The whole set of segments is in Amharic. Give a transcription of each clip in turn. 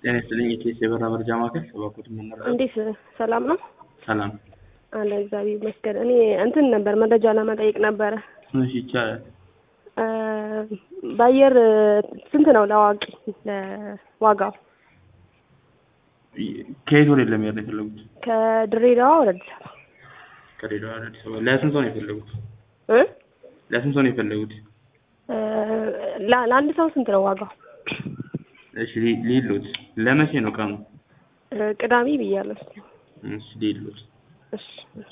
ጤና ይስጥልኝ የኬስ የበራ መርጃ ማዕከል እባክዎት የምንረዳ እንዴት ሰላም ነው? ሰላም አለ እግዚአብሔር ይመስገን። እኔ እንትን ነበር መረጃ ለመጠየቅ ነበረ። እሺ ይቻላል እ በአየር ስንት ነው ለአዋቂ ለዋጋው? ከየት ወደ ለመሄድ ነው የፈለጉት? ከድሬዳዋ ወደ አዲስ አበባ ከድሬዳዋ ወደ አዲስ አበባ ለስንት ሰው ነው የፈለጉት? እ ለስንት ሰው ነው የፈለጉት? እ ለ- ለአንድ ሰው ስንት ነው ዋጋው? እሺ ሊ- ሊሉት ለመቼ ነው ቀኑ? እ ቅዳሜ ብያለሁ። እስኪ እሺ ሊሉት እሺ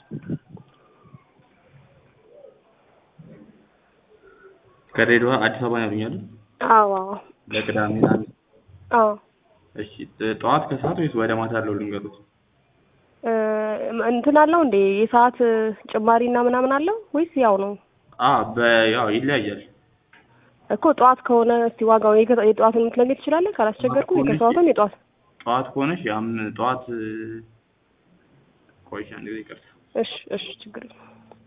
ከድሬዳዋ አዲስ አበባ ነው ያሉኝ አይደል? አዎ አዎ ለቅዳሜ ለአንድ አዎ እሺ ጥ- ጠዋት ከሰዓት ወይስ ወደ ማታ ያለው ልንገሩት? እ እንትን አለው እንዴ የሰዓት ጭማሪና ምናምን አለው ወይስ ያው ነው? አ በያው ይለያያል። እኮ ጠዋት ከሆነ እስቲ ዋጋው የከ- የጠዋቱን ልትነግር ትችላለህ? ካላስቸገርኩ ከሆነ የከሰዓቱን የጠዋት ጠዋት ከሆነሽ ያም ጠዋት ቆይሻ አንድ ጊዜ ይቅርታ እሺ እሺ ችግር የለም።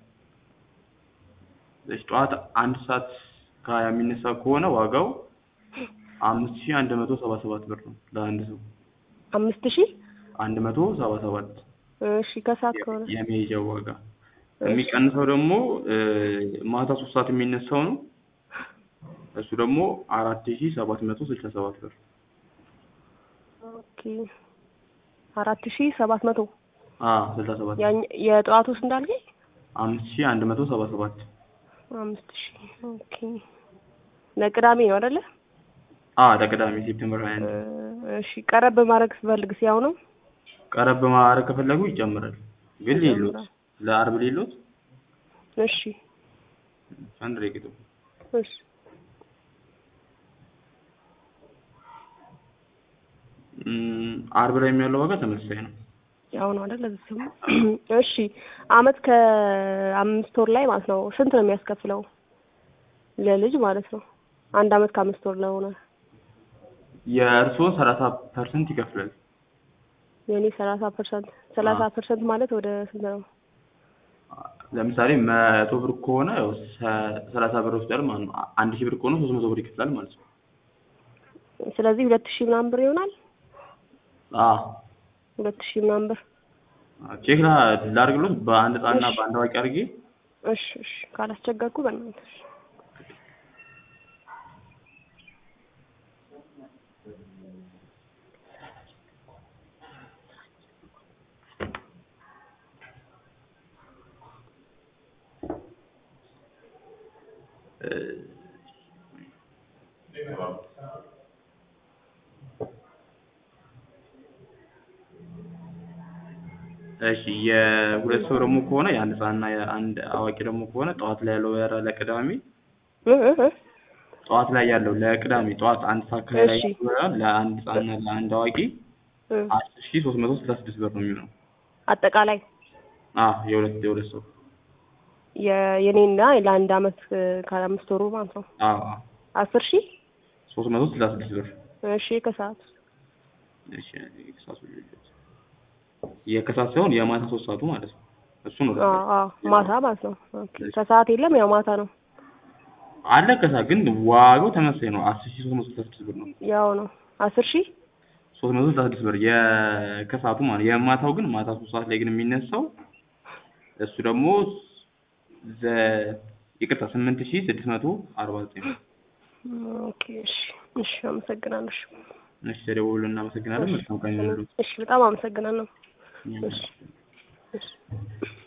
እሺ ጠዋት አንድ ሰዓት ከሀያ የሚነሳ ከሆነ ዋጋው አምስት ሺህ አንድ መቶ ሰባ ሰባት ብር ነው ለአንድ ሰው አምስት ሺህ አንድ መቶ ሰባ ሰባት እሺ ከሰዓት ከሆነ የመሄጃው ዋጋ የሚቀንሰው ደግሞ እ ማታ ሶስት ሰዓት የሚነሳው ነው እሱ ደግሞ አራት ሺህ ሰባት መቶ ስልሳ ሰባት ብር ኦኬ አራት ሺህ ሰባት መቶ አ ስልሳ ሰባት ያኝ- የጠዋቱ ውስጥ እንዳልከኝ አምስት ሺህ አንድ መቶ ሰባ ሰባት አምስት ሺህ ኦኬ ለቅዳሜ ነው አይደለ? አ ለቅዳሜ ሴፕቴምበር ሀያ አንድ እ እሺ ቀረብ ማድረግ ስፈልግ ሲያው ነው ቀረብ ማድረግ ከፈለጉ ይጨምራል ግን ሌሎት ይጨምራል። ለአርብ ሌሎት እሺ አንድ ደቂቃ እሺ እም፣ አርብ ላይ ያለው ዋጋ ተመሳሳይ ነው ያው ነው አይደለ? ስሙ እሺ አመት ከአምስት ወር ላይ ማለት ነው ስንት ነው የሚያስከፍለው ለልጅ ማለት ነው? አንድ አመት ከአምስት ወር ለሆነ የእርስዎ ሰላሳ ፐርሰንት ይከፍላል የኔ ሰላሳ ፐርሰንት ሰላሳ ፐርሰንት ማለት ወደ ስንት ነው? ለምሳሌ መቶ ብር ከሆነ ያው ሰ- ሰላሳ ብር ወስዳል ማለት ነው አንድ ሺህ ብር ከሆነ ሶስት መቶ ብር ይከፍላል ማለት ነው ስለዚህ ሁለት ሺህ ምናምን ብር ይሆናል። አ ሁለት ሺህ ምናምን ብር ቼክ ላ- ላድርግሎት በአንድ ህጻንና እሺ። በአንድ አዋቂ አድርጌ እሺ እሺ ካላስቸገርኩ በእናትህ እ፣ እሺ የሁለት ሰው ደግሞ ከሆነ የአንድ ህጻንና የአንድ አዋቂ ደግሞ ከሆነ ጠዋት ላይ ያለው በረራ ለቅዳሜ እ እ እ ጠዋት ላይ ያለው ለቅዳሜ ጠዋት አንድ ሰዓት ከላይ ላይ እሺ። ያለው በረራ ለአንድ ህጻንና ለአንድ አዋቂ እ አስር ሺህ ሶስት መቶ ስልሳ ስድስት ብር ነው የሚሆነው አጠቃላይ አ የሁለት የሁለት ሰው የ- የኔና ለአንድ አመት እ ከአምስት ወሩ ማለት ነው አዎ አዎ አስር ሺህ ሶስት መቶ ስልሳ ስድስት ብር እሺ ከሰዓት እሺ የከሳቱ የከሳት ሳይሆን የማታ ሶስት ሰዓቱ ማለት ነው እሱ ነው አዎ አዎ ማታ ማለት ነው ኦኬ ከሰዓት የለም ያው ማታ ነው አለ ከሳት ግን ዋጋው ተመሳሳይ ነው አስር ሺህ ሶስት መቶ ስልሳ ስድስት ብር ነው ያው ነው አስር ሺህ ሶስት መቶ ስልሳ ስድስት ብር የከሳቱ ማለት የማታው ግን ማታ ሶስት ሰዓት ላይ ግን የሚነሳው እሱ ደግሞ ዘ ይቅርታ ስምንት ሺህ ስድስት መቶ አርባ ዘጠኝ ነው ኦኬ እሺ እሺ አመሰግናለሁ እሺ እሺ ተደውሎ እናመሰግናለን መልካም ቀን ይሁንልዎት እሺ በጣም አመሰግናለሁ እሺ እሺ